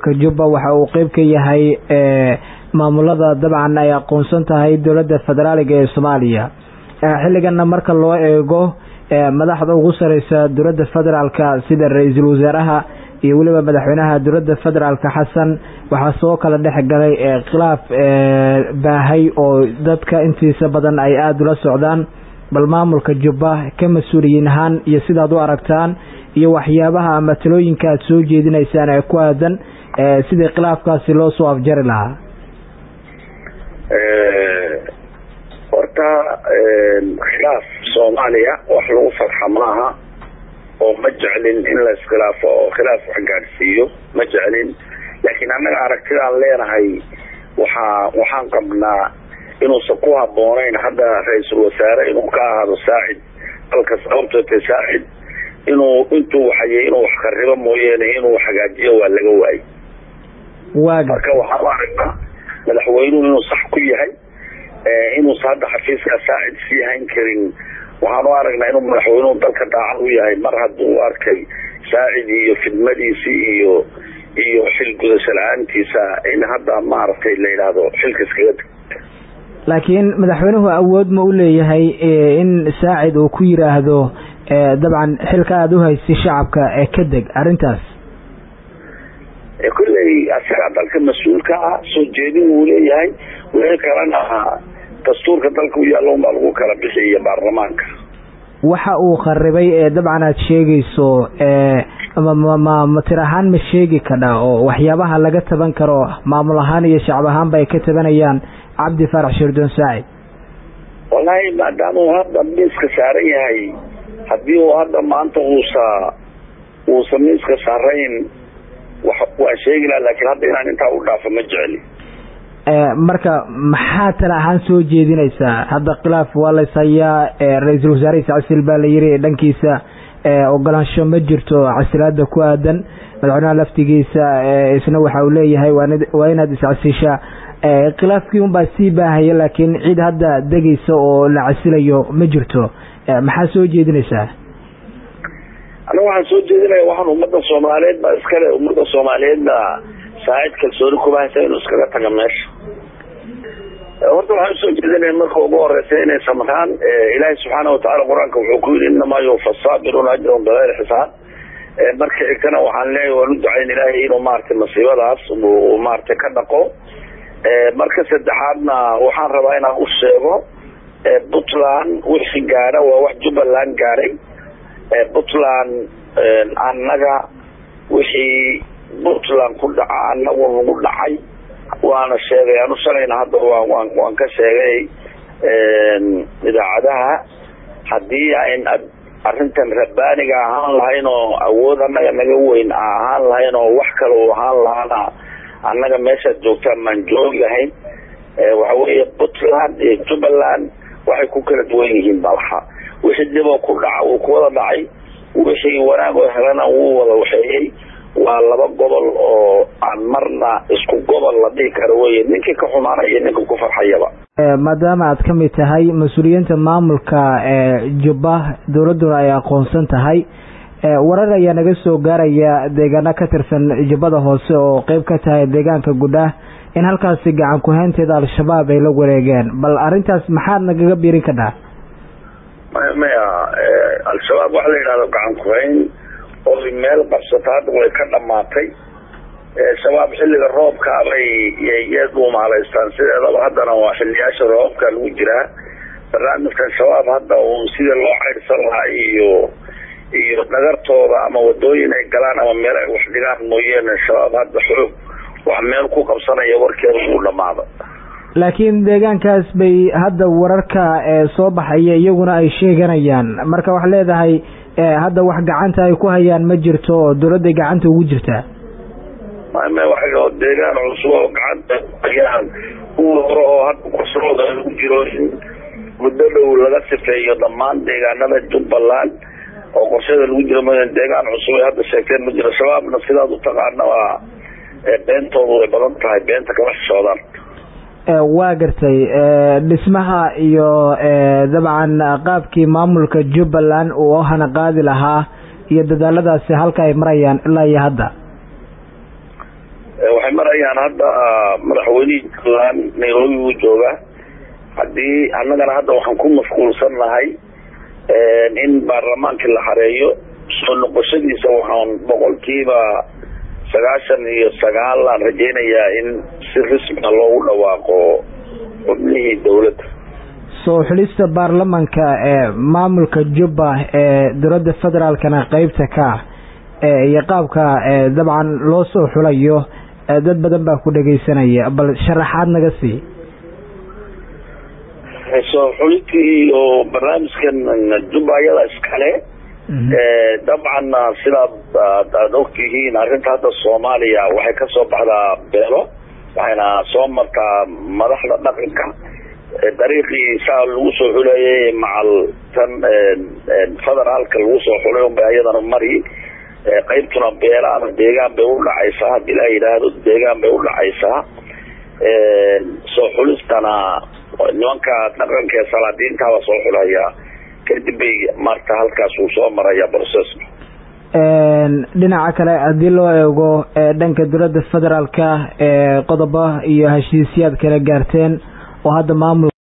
maamulka jubba waxa uu qeyb ka yahay maamulada dabcan ay aqoonsan tahay dowladda federaaliga ee soomaaliya xilligana marka loo eego madaxda ugu sareysa dowladda federaalka sida ra-iisul wasaaraha iyo weliba madaxweynaha dowladda federaalka xasan waxaa soo kala dhex galay khilaaf baahay oo dadka intiisa badan ay aada ula socdaan bal maamulka jubba ka mas-uuliyiin ahaan iyo sidaad u aragtaan iyo waxyaabaha ama talooyinka aad soo jeedinaysaan ee ku aadan sidii khilaafkaasi loo soo afjari lahaa horta khilaaf soomaaliya wax lagu farxa maaha oo ma jeclin in la iskhilaafo oo khilaaf wax gaadhsiiyo ma jeclin laakiin annaga aragtidaan leenahay waxaa waxaan qabnaa inuusan ku habboonayn hadda ra-iisul wasaare inuu ka ahaado saacid dalka sababtoota saacid inuu intuu waxayay inuu wax kharibo mooyeene inuu hagaajiyo waa laga waayay marka waxaan u aragnaa madaxweynuhu inuu sax ku yahay inuusa hadda xafiiska saacid sii hayn karin waxaan u aragnaa inuu madaxweynuhu dalka daacad u yahay mar hadduu arkay saacid iyo fidmadiisii iyo iyo xil gudasho la-aantiisa in hadda maaragtay la yidhaahdo xilka iskaga tag laakiin madaxweynuhu awood ma u leeyahay in saacid uu ku yiraahdo dabcan xilka aada u haysi shacabka ee ka deg arrintaas kolley asagaa dalka mas-uulka ah soo jeedin wuu leeyahay wixii kalena dastuurka dalka u yaalla unbaa lagu kala bixiya baarlamaanka waxa uu kharibay ee dabcan aad sheegayso ma tir ahaan ma sheegi kadha oo waxyaabaha laga taban karo maamul ahaan iyo shacab ahaanba ay ka tabanayaan cabdi faarax shirdoon saacid wallaahi maadaama uu hadda miiska saaran yahay haddii uu hadda maanta uusa uusa miiska saarayn waan sheegi laha laakiin hadda inaan intaa u dhaafo ma jecli marka maxaa tala ahaan soo jeedinaysaa hadda khilaaf waa lays hayaa ra-iisul wasaarihiisa casil baa la yiri dhankiisa ogolaansho ma jirto casilaada ku aadan madaxweynaha laftigiisa isna waxa uu leeyahay waa inaad iscasishaa khilaafkii unbaa sii baahaya laakiin cid hadda degaysa oo la casilayo ma jirto maxaa soo jeedinaysaa aniga waxaan soo jeedinaya waxaan ummadda soomaaliyeed baa iskale ummadda soomaaliyeedna saacid kalsooni kuma haysa inuu iskaga taga meesha horta waxaan usoo jeedinaya marka ugu horeysa inay samraan ilaahay subxaana watacaala qur-aanka wuxuu ku yidhi inamaa yuwfa saabiruuna ajrahum bigayri xisaab marka xigtana waxaan leeyahay waan u ducayn ilaahay inuu maaragtay masiibadaas uu maaragtay ka dhaqo marka saddexaadna waxaan rabaa inaan u sheego puntland wixii gaadha waa wax jubbaland gaadhay puntland annaga wixii puntland ku dhaca annagu nagu dhacay waana sheegay anu shalayna hadda waan waan ka sheegay idaacadaha haddii ayn arrintan rabbaaniga ahaan lahayn oo awood annaga naga weyn ahaan lahayn oo wax kale u ahaan lahaana annaga meeshaad joogtaan maan joogi lahayn waxa weeye puntland iyo jubbaland waxay ku kala duwan yihiin malaha wixii diboo ku dhaca wuu ku wada dhacay wixii wanaag oo helana wuu wada waxeeyey waa laba gobol oo aan marna isku gobol la dhihi karo weye ninkii ka xumaanaya iyo ninka ku farxayaba maadaama aad ka mid tahay mas-uuliyiinta maamulka jubba dowladduna ay aqoonsan tahay warar ayaa naga soo gaaraya deegaano ka tirsan jubbada hoose oo qeyb ka tahay deegaanka gudhaah in halkaasi gacan ku-haynteeda al-shabaab ay la wareegeen bal arrintaas maxaad nagaga biirin kadhaa maya al-shabaab waxa la yidhahdo gacan ku-hayn oo meel qabsata hadda way ka dhamaatay shabaab xilliga roobka bay yay dhuumaalaystaan sideedaba haddana waa xiliyaasha roobka lagu jiraa barnaamijkan shabaab hadda uun sida loo caydhsan lahaa iyo iyo dhagartooda ama wadooyin ay galaan ama meel ay wax dhigaan mooyeene shabaab hadda xoog wax meel ku qabsanaya warkeeda uu dhamaado laakiin deegaankaas bay hadda wararka soo baxaya iyaguna ay sheeganayaan marka waxaa leedahay hadda wax gacanta ay ku hayaan ma jirto oo dowladday gacanta ugu jirtaa wa deegaan cusub oo gacanta hayaan kuwa hore oo hadda kusrooda lagu jiro in muddo dhow laga sifeeyo dhammaan deegaanada jubbaland oo qorshada lagu jiro ma deegaan cusub ay hadda sheegteen ma jiro shabaabna sidaad u taqaana waa beentoodu way badan tahay beenta kama xishoodaan waa gartay dhismaha iyo dabcan qaabkii maamulka jubbaland uu hana qaadi lahaa iyo dadaaladaasi halka ay marayaan ilaa iyo hadda waxay marayaan hadda madaxweynihii puntland nairobi uu joogaa haddii annagana hadda waxaan ku mashquulsan nahay in baarlamaankii la xareeyo soo noqoshadiisa waxaan boqolkiiba sagaashan iyo sagaal aan rajaynayaa in si rasmia loogu dhawaaqo xubnihii dawladda soo xulista baarlamanka ee maamulka jubba ee dowladda federaalkana qeybta ka ah iyo qaabka dabcan loo soo xulayo dad badan baa ku dhagaysanaya bal sharaxaad naga sii soo xulintii oo barnaamijkan jubba ayada iskale dabcan sidaad aada ogtihiin arrinta hadda soomaaliya waxay ka soo baxdaa beelo waxayna soo martaa madaxda dhaqanka dariiqii saa lagu soo xuleeyay macal tan federaalka lagu soo xulay unbay ayadana mari qaybtuna beela ama deegaan bay udhacaysaa haddii la yidhaahdo deegaan bay udhacaysaa soo xulistana nimanka dhaqanka ee salaadiintaaba soo xulaya kadib bay maarta halkaas uu soo maraya processka dhinaca kale haddii loo eego dhanka dowladda federaalka qodobo iyo heshiisyaad kala gaarteen oo hadda maamul